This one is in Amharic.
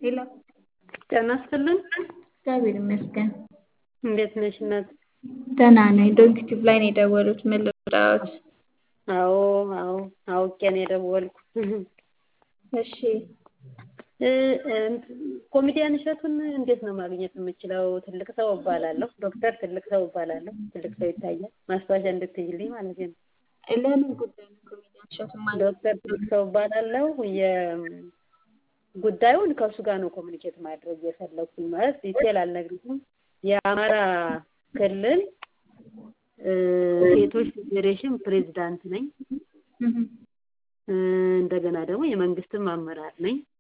ሄሎ ጤና ይስጥልን። እግዚአብሔር ይመስገን። እንዴት ነሽ እናት? ደህና ነኝ። ዶንኪቲቭ ላይ ነው የደወሉት። ምን ልርዳዎት? አዎ አዎ አውቄ ነው የደወልኩ። እሺ እ ኮሜዲያን እሸቱን እንዴት ነው ማግኘት የምችለው? ትልቅ ሰው እባላለሁ። ዶክተር ትልቅ ሰው እባላለሁ። ትልቅ ሰው ይታያል። ማስታወሻ እንድትይልኝ ማለት ነው። ለምን ጉዳይ ነው ኮሜዲያን እሸቱን ማለት? ዶክተር ትልቅ ሰው እባላለሁ። የጉዳዩን ከእሱ ጋር ነው ኮሚኒኬት ማድረግ የፈለኩኝ። ማለት ዲቴል አልነግርሽም። የአማራ ክልል እ ሴቶች ፌዴሬሽን ፕሬዝዳንት ነኝ። እ እንደገና ደግሞ የመንግስትም አመራር ነኝ።